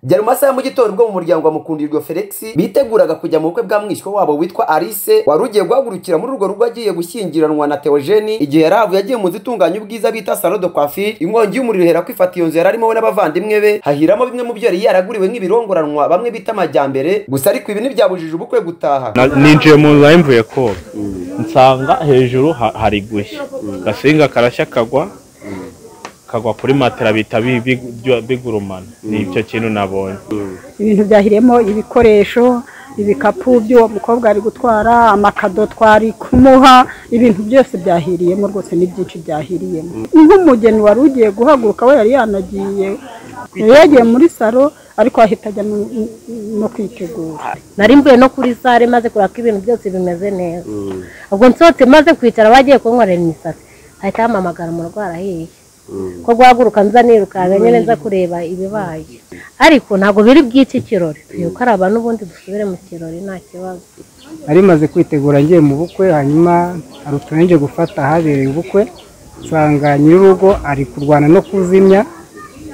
byari mu masaha mu gitondo ubwo mu muryango wa mukundirwa felix biteguraga kujya mu bukwe bwa mwishywa wabo witwa alice wari ugiye guhagurukira muri urwo rugo agiye gushyingiranwa na teogeni igihe yari avuye agiye mu nzu itunganya ubwiza bita salo de coiffure inkongi y'umuriro ihera kwifata iyo nzu yari arimo we n'abavandimwe be hahiramo bimwe mu byo yari yaraguriwe nk'ibirongoranwa bamwe bita amajyambere gusa ariko ibi ntibyabujije ubukwe gutaha Na- ninjiye mu nzu nari mvuye koga nsanga hejuru ha- hari gushya agasinga karashya kagwa kagwa kuri matera bihita bi- bi- byo- bigurumana nicyo kintu nabonye ibintu byahiriyemo ibikoresho ibikapu by'uwo mukobwa ari gutwara amakado twari kumuha ibintu byose byahiriyemo rwose ni byinshi byahiriyemo nk'umugeni wari ugiye guhaguruka we yari yanagiye yari yagiye muri salo ariko ahita ajya no- no kwitegura nari mvuye no kuri sare maze kureba ko ibintu byose bimeze neza ubwo nsohotse maze kwicara bagiye kunkorera imisatsi hahita hamamagara umurwara ahiye ko guhaguruka nza nirukanka nyine nza kureba ibibaye ariko ntabwo biri bw'iki kirori twirukaraba n'ubundi dusubire mu kirori nta kibazo nari maze kwitegura ngiye mu bukwe hanyuma hari utuntu ngiye gufata ahabereye ubukwe nsanga nyir'urugo ari kurwana no kuzimya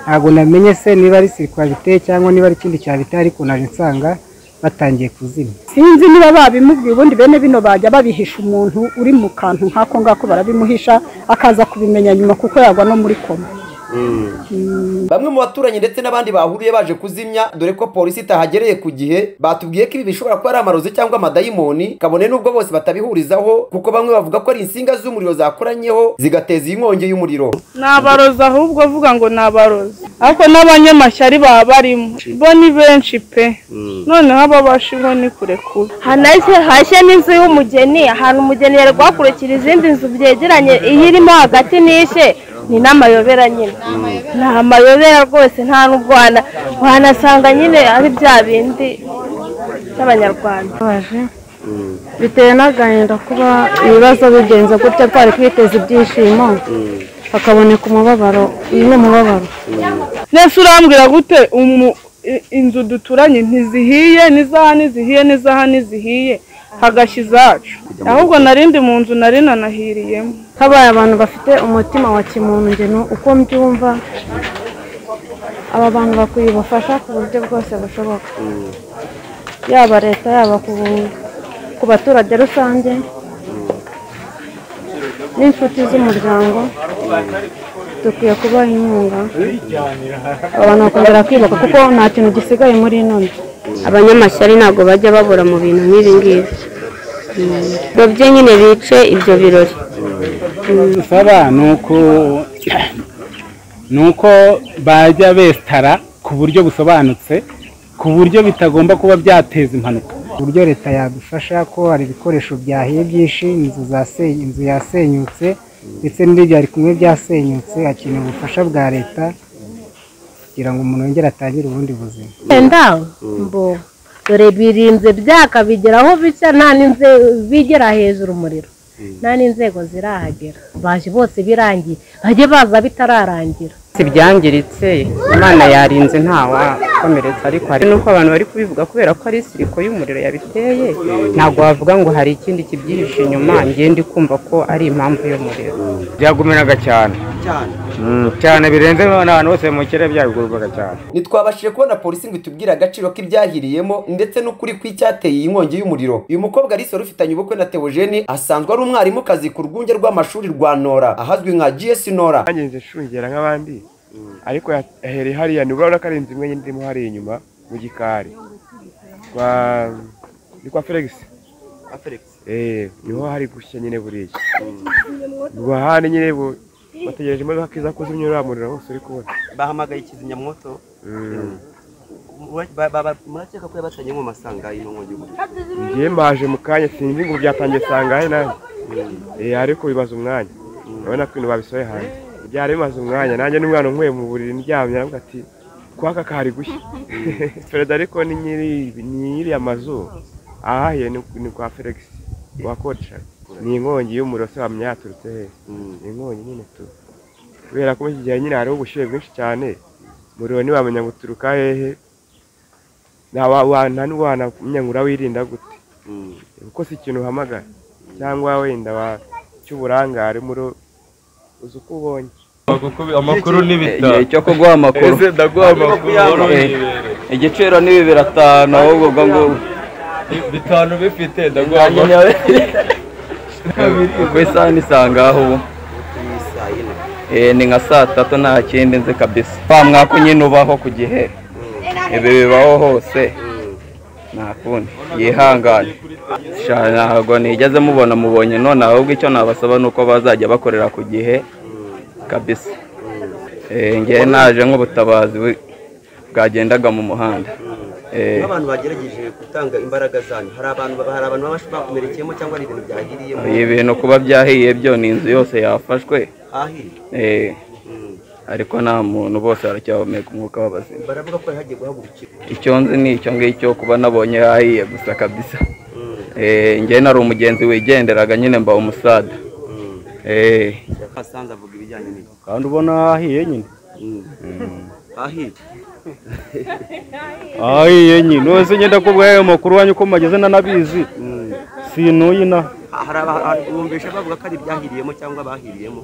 ntabwo namenye se niba ari sirikwa biteye cyangwa niba ari ikindi cyabiteye ariko naje nsanga batangiye kuzimya sinzi niba babimubwiye ubundi bene bino bajya babihisha umuntu uri mu kantu nk'ako ngako barabimuhisha akaza kubimenya nyuma kuko yagwa no muri koma bamwe mu baturanyi ndetse n'abandi bahuriye baje kuzimya dore ko polisi itahagereye ku gihe batubwiye ko ibi bishobora kuba ari amarozi cyangwa amadayimoni kabone n'ubwo bose batabihurizaho kuko bamwe bavuga ko ari insinga z'umuriro zakoranyeho zigateza iyi nkongi y'umuriro nabarozi ahubwo avuga ngo nabarozi ariko n'abanyamashyari baba barimo bo ni benshi pe noneho ababashiho ni kure kubi hanahise hashye n'inzu y'umugeni ahantu umugeni yari guhakurikira izindi nzu byegeranye iyo irimo hagati n'ishe ni n'amayobera nyine ni amayobera rwose nta n'ubwo wana- wanasanga nyine ari bya bindi by'abanyarwanda biteye n'agahinda kuba ibibazo bigenze gutya twari twiteze ibyishimo hakaboneka umubabaro uyu ni umubabaro nese urambwira gute umu- i- inzu duturanye ntizihiye n'izaha ntizihiye n'izaha ntizihiye hagashya izacu ahubwo narindi mu nzu nari nanahiriyemo habaye abantu bafite umutima wa kimuntu ngeno uko mbyumva aba bantu bakwiye ubufasha ku buryo bwose bushoboka yaba leta yaba ku, ku baturage rusange n'inshuti z'umuryango dukwiye kubaha inkunga abantu bakongera kwibuka kuko nta kintu gisigaye muri ino nzu abanyamashyari ntabwo bajya babura mu bintu nk'ibi ngibi babye nyine bice ibyo birori dusaba ni uko ni uko bajya besitara ku buryo busobanutse ku buryo bitagomba kuba byateza impanuka uburyo leta yadufasha ko hari ibikoresho byahiye byinshi inzu zasenye inzu yasenyutse ndetse n'ibyo byari kumwe byasenyutse hakenewe ubufasha bwa leta kugira ngo umuntu yongere atangire ubundi buzima wenda mbo dore birinze byaka bigeraho bica nta n'inzego bigera hejuru umuriro nta n'inzego zirahagera baje bose birangiye bajye baza bitararangira Si byangiritse imana yarinze ntawakomeretsa ariko hari n'uko abantu bari kubivuga kubera ko ari isiriko y'umuriro yabiteye ntabwo wavuga ngo hari ikindi kibyihishe inyuma ngende kumva ko ari impamvu y'umuriro byagumiraga cyane Mm, cyane birenze n'abantu bose mu kirere byagurwaga cyane ntitwabashije kubona polisi ngo itubwire agaciro k'ibyahiriyemo ndetse n'ukuri kw'icyateye iyi nkongi y'umuriro uyu mukobwa alice wari ufitanye ubukwe na teogeni asanzwe ari umwarimukazi ku rwunge rw'amashuri rwa nora ahazwi nka gs nora yanyenze nshungera nk'abandi ariko yahereye hariya ni urabona ko ari inzu imwe nyine irimo hariya inyuma mu gikari kwa ni kwa felix eee niho hari gushya nyine buriya ubwo ahandi nyine bu bategereje imodoka iza kuzimya uriya muriro wose uri kubona bahamagaye kizimyamwoto Mm. Ba- ba- ba- murakeka ko yabatanye mu masanga y'ino nkongi y'umuriro ngiye mbaje mu kanya sinzi ngo byatangiye sangahe nawe eh ariko bibaza umwanya urabona ko ibintu babisohoye hanze byari bimaze umwanya nanjye n'umwana nkwiye mu buriri ndyamye aravuga ati kwaka kari gushya perezida ariko ni nyiri ni nyiri amazu ahahiye ni ni kwa felix wakodesha ni inkongi y'umuriro se wamenya yaturutse hehe ni inkongi nyine tu kubera ko muri iki gihe nyine hariho ubushyuhe bwinshi cyane umuriro ntiwamenya ngo uturuka hehe nta wa- wa- nta n'uwanamenya ngo urawirinda gute kuko si ikintu uhamagara cyangwa wenda wa- cy'uburangare muri uzi uko ubonye amakuru n'ibitaro cyo kuguha amakuru ndaguha amakuru igiciro ni bibiri atanu ahubwo ubwo ngubwo bitanu bifite nanjye niyo ku isaha ni saa ngaho ubu Eh, ni nka saa tatu nta kindi nzi kabisa wa mwaka nyine ubaho ku gihe ibi bibaho hose nta kundi yihangane Sha, ntabwo nigeze mubona mubonye none ahubwo icyo nabasaba ni uko bazajya bakorera ku gihe kabisa Eh, ngewe naje nk'ubutabazi bu- bwagendaga mu muhanda Eh, nk'abantu bagerageje gutanga imbaraga zanyu hari abantu hari abantu baba bakomerekeyemo cyangwa hari ibintu byahiriyemo ibi bintu kuba byahiye byo ni inzu yose yafashwe ahiriye Eh, ariko nta muntu bose baracyahumeka umwuka w'abazima baravuga ko hari hagiye guhagurukirwa icyo nzi ni icyo ngicyo kuba nabonye hahiye gusa kabisa Eh, njye nari umugenzi wigenderaga nyine mba umusada Eh, asanze avuga ibijyanye n'ibyo kandi ubona hahiye nyine ahiye hahiye nyine wese ngenda kubwa ayo makuru wanyu uko mugeze nanabizi sinuye inaha hari abumvisha bavuga ko ari ibyahiriyemo cyangwa abahiriyemo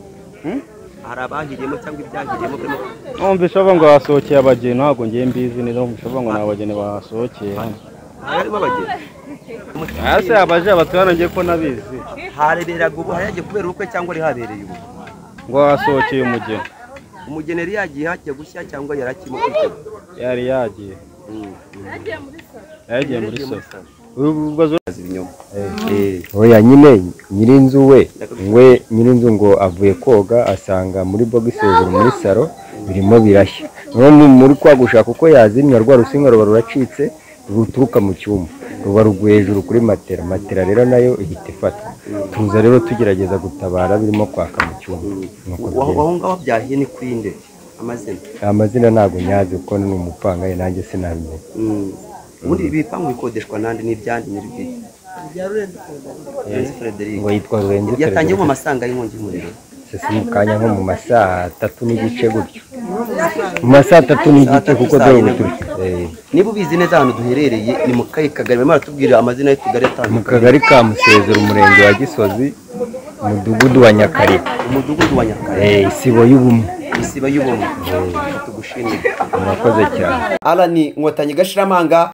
hari abahiriyemo cyangwa ibyahiriyemo barimo numvise bavuga ngo hasohokeye abageni ntabwo ngiye mbizi neza numvise bavuga ngo ni abageni bahasohokeye hano harimo abageni aya se abaje abatwara ngiye ko nabizi hareberaga ubu hari hagiye kubera ubukwe cyangwa ari habereye ubu ngo hasohokeye umugeni umugeni yari yagiye hagiye gushya cyangwa yari akirimo kwitegura yari yagiye yagiye muri soko oya nyine nyirinzu we we nyirinzu ngo avuye koga asanga muri bogisi hejuru muri saro birimo birashya niyo mu- muri kwa gushaka uko yazimya rwa rusinga ruba ruracitse ruturuka mu cyumba ruba rugwe hejuru kuri matera matera rero nayo ihita ifatwa tuza rero tugerageza gutabara birimo kwaka mu cyumba Nuko Wa- bigenda. waho ngaho byahiye ni kuri nde amazina amazina ntabwo nyazi kuko ni umupangaye nanjye sinabimenya ubundi ibipangu bikodeshwa n'andi ni ibyandi nyiri bwite Lorenzi Frederic ngo yitwa Lorenzi yatangiye mu Frederic. masanga y'inkongi y'umuriro sisi mu kanya nko mu masaha atatu n'igice gutyo mu masaha atatu n'igice kuko dore ubu turi niba ubizi neza ahantu duherereye ni mu kahe kagari barimo baratubwira amazina y'utugari atandukanye mu kagari ka musezero umurenge wa gisozi umudugudu wa nyakariba umudugudu wa Eh, isibo y'ubumwe isiba y'ubumwe tugushimire murakoze cyane Alan Nkotanyi Gashiramanga